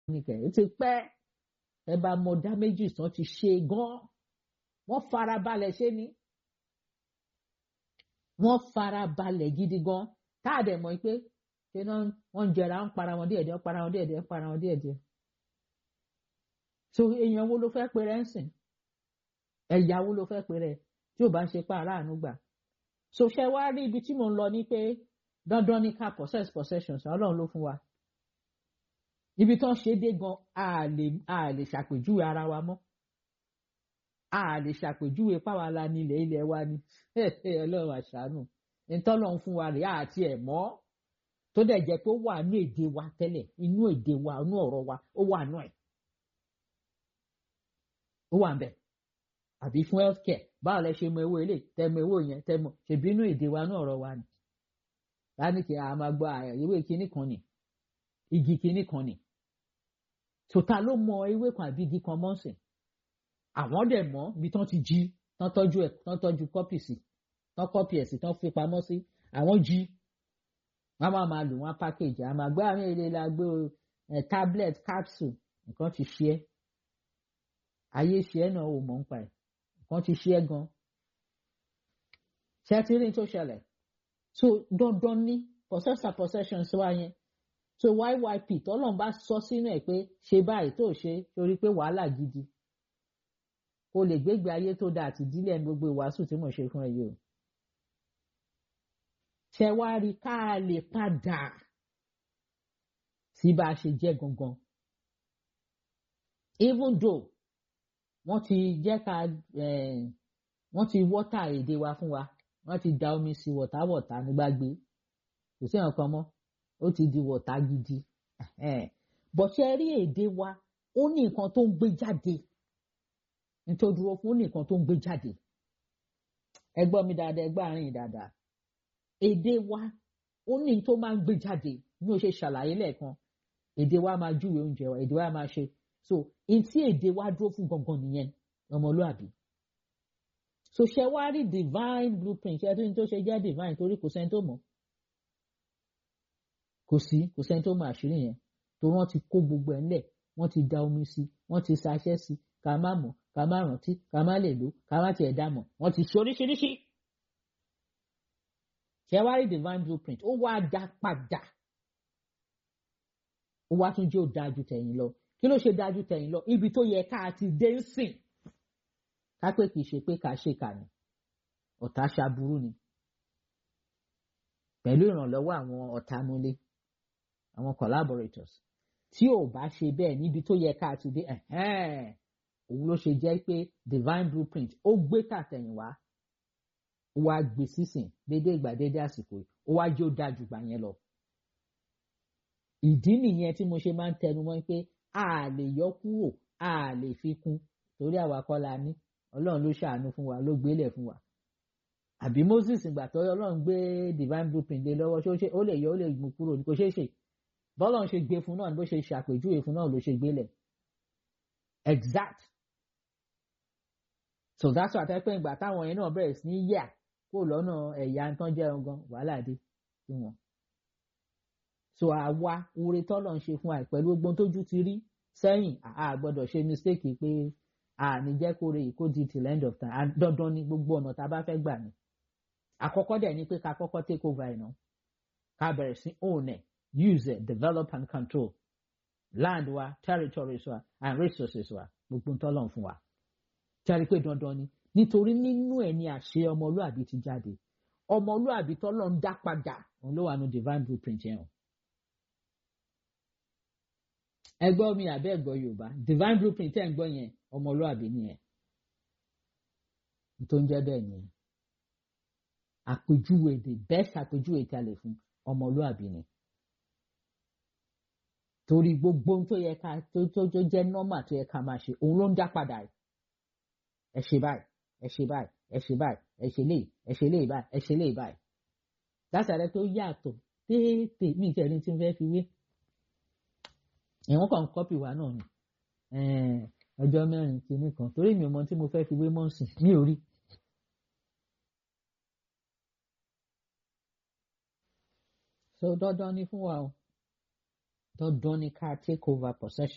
nìkẹ́ ó ti pẹ́ ẹ bá mọ dá méjì tán ti ṣe gan wọ́n fara balẹ̀ ṣe ni wọ́n fara balẹ̀ gidi gan tá a dẹ̀ mọ̀ pé ṣé náà wọ́n ń jẹra ń para wọn díẹ̀díẹ̀ ń para wọn díẹ̀díẹ̀ ń para wọn díẹ̀díẹ̀ so èèyàn wo ló fẹ́ pe rẹ̀ ń sìn ẹ̀yà wo ló fẹ́ pe rẹ̀ tí ò bá ń ṣe pa aráàánú gbà so ṣe wá rí ibi tí mò ń lọ ní pé dandan ní ká possess possessions ọlọ́run ló fún wa ibi tó ń ṣe dé gan a lè a lè ṣàpèjúwe ara wa mọ́ a lè ṣàpèjúwe páwa la ní ilẹ̀ ilẹ̀ wa ni ọlọ́run àṣàánú ìtọ́lọ́run fún wa rèé àti ẹ̀ mọ́ tó dẹ̀ jẹ́ pé ó wà ní èdè wa tẹ́lẹ̀ inú èdè wa inú ọ̀rọ̀ wa ó wà nù ẹ̀ ó wà ń bẹ̀ àbí fún health care báwo lẹ ṣe mọ ewé ilé tẹmọ ewé yẹn tẹmọ ṣèbí inú èdè wa inú ọ̀rọ̀ wa ni lánìkì a máa gbọ́ ewé kinní kan ni igi kinní kan ni tòta ló mọ ewé kan àbí igi kan mọ́sìn àwọn dẹ̀ mọ́ bí tán ti jí tán tọ́jú ẹ̀ tán tọ́jú kọ́pì sí tán kọ́pì ẹ̀ sí tán fi pamọ́ sí àwọn jí wọ́n máa máa lò wọ́n package àmọ́ àgbẹ̀ àwọn ilé la gbé tablet capsule nǹkan ti ṣe é ayé ṣe é náà ò mọ̀ ń pa ẹ̀ nǹkan ti ṣe é gan ṣe ti rí tó ṣẹlẹ̀ so dandan ní possessor possessions wá yẹn so yyp tọ́lọ́n bá sọ sínú ẹ̀ pé ṣe báyìí tó ṣe torí pé wàhálà gidi kó lè gbégbé ayé tó dáa àti ìdílé ẹni gbogbo ìwàásù tí mo ṣe fún ẹ yìí o ṣe wá rí ká lè padà sí bá a ṣe jẹ́ gangan even though wọ́n ti jẹ́ ká wọ́n ti wọ́tà èdè wa fún wa wọ́n ti da omi sí wọ̀táwọ̀tá nígbàgbé kò sí nǹkan mọ́ ó ti di wọ̀tá gidi bọ̀ṣẹ́ rí èdè wa ó ní nǹkan tó ń gbé jáde nítorí dúró fún ó ní nǹkan tó ń gbé jáde ẹ gbọ́ mi dáadáa ẹ gbọ́ àárín dáadáa èdè wa ó ní tó máa ń gbé jáde ní o ṣe ṣàlàyé lẹ́ẹ̀kan èdè wa máa júwe oúnjẹ wa èdè wa máa ṣe so n tí èdè wa dúró fún gangan nìyẹn ọmọlúàbí so ṣe wá rí divine blueprint ṣe tó ní tó ṣe jẹ́ divine torí kò sẹ́ni tó mọ̀ kò sí kò sẹ́ni tó mọ̀ àṣírí yẹn tó wọ́n ti kó gbogbo ẹ̀ ńlẹ̀ wọ́n ti da omi sí wọ́n ti ṣaṣẹ́ sí ká má mọ̀ ká má rántí ká má lè lò ká má tiẹ̀ dá mọ̀ wọ́n ti ṣe oríṣiríṣi ṣe wá rí divine blueprint ó wá dá padà ó wá tún jẹ́ ó dáa ju tẹ̀yìn lọ kí ló ṣe dáa ju tẹ̀yìn lọ ibi tó yẹ ká ti dé ń sìn ká pé kì í ṣe pé ká ṣe kà ní ọ̀tá ṣaburú ni pẹ̀lú ìrànlọ́wọ́ àwọn ọ̀tá múlé àwọn collaborators tí ò bá ṣe bẹ́ẹ̀ níbi tó yẹ ká ti dé òun ló ṣe jẹ́ pé divine blueprint ó gbé tàtẹ̀yìnwá ó wá gbé sísìn dédé ìgbà dédé àsìkò yìí ó wá jẹ́ ó dáa jù gbà yẹn lọ. ìdí nìyẹn tí mo ṣe máa ń tẹnu mọ́ pé a lè yọ kúrò a lè fi kún torí àwa kọ́ la ní ọlọ́run ló ṣàánú fún wa ló gbélé fún wa. àbí Moses ìgbà tó ọlọ́run gbé divine blueprint lé lọ́wọ́ ṣé ó lè yọ ó lè mú kúrò ní kò ṣeé ṣe bọ́lọ́run ṣe gbé fún náà bó ṣe ṣàpèjúwe fún náà ló ṣe gbélé exact so that's why àtẹ́pẹ́ ìgbà táwọn yẹn náà bẹ̀rẹ̀ sí ní yà kó lọ́nà ẹ̀yà tán jẹ́ ọgán wàhálà dé sí wọn. so àwa oore tọ́lọ̀ ń ṣe fún àì pẹ̀lú gbogbo tójú ti rí sẹ́yìn a gbọ́dọ̀ ṣe mistake pé a ní jẹ́ kó re ìkó di till end of time dandan ni gbogbo ọ̀nà tá a bá fẹ́ gbà ní. àkọ́kọ́ dẹ̀ ni pé ká kọ́kọ́ take over ẹ̀ náà ká bẹ̀rẹ̀ sí own ẹ̀ use it develop and control land wa territories wa and resources wa gbogbo tọ́lọ̀ ń fún wa jáde pé dandan ni nítorí nínú ẹ̀ ni àṣẹ ọmọlúàbí ti jáde ọmọlúàbí tọ́lọ́ ń dá padà òun ló wà ní divine blueprint yẹn o. ẹ gbọ́ mi àbẹ́ ẹ̀gbọ́ yorùbá divine blueprint ẹ̀ ń gbọ́ yẹn ọmọlúàbí nìyẹn tó ń jẹ́ bẹ́ẹ̀ nìyẹn àpèjúwe the best àpèjúwe tí a lè fún ọmọlúàbí ni torí gbogbo tó yẹ ká tó tó jẹ́ normal tó yẹ ká máa ṣe òun ló ń dá padà yìí ẹ ṣe báyìí ẹ ṣe báyìí ẹ ṣe báyìí ẹ ṣe léyìí ẹ ṣe léyìí báyìí ẹ ṣe léyìí báyìí látàrí tó yàtọ̀ téèté mi ìtẹ̀rí tí n fẹ́ fi wé ìwọ̀n kan kọ́pì wa náà ni ọjọ́ mẹ́rin kìíní kan torí mi ò mọ tí mo fẹ́ fi wé mọ́ọ̀sì mi ò rí. so dandan ni fún wa o dandan ni ká take over possession.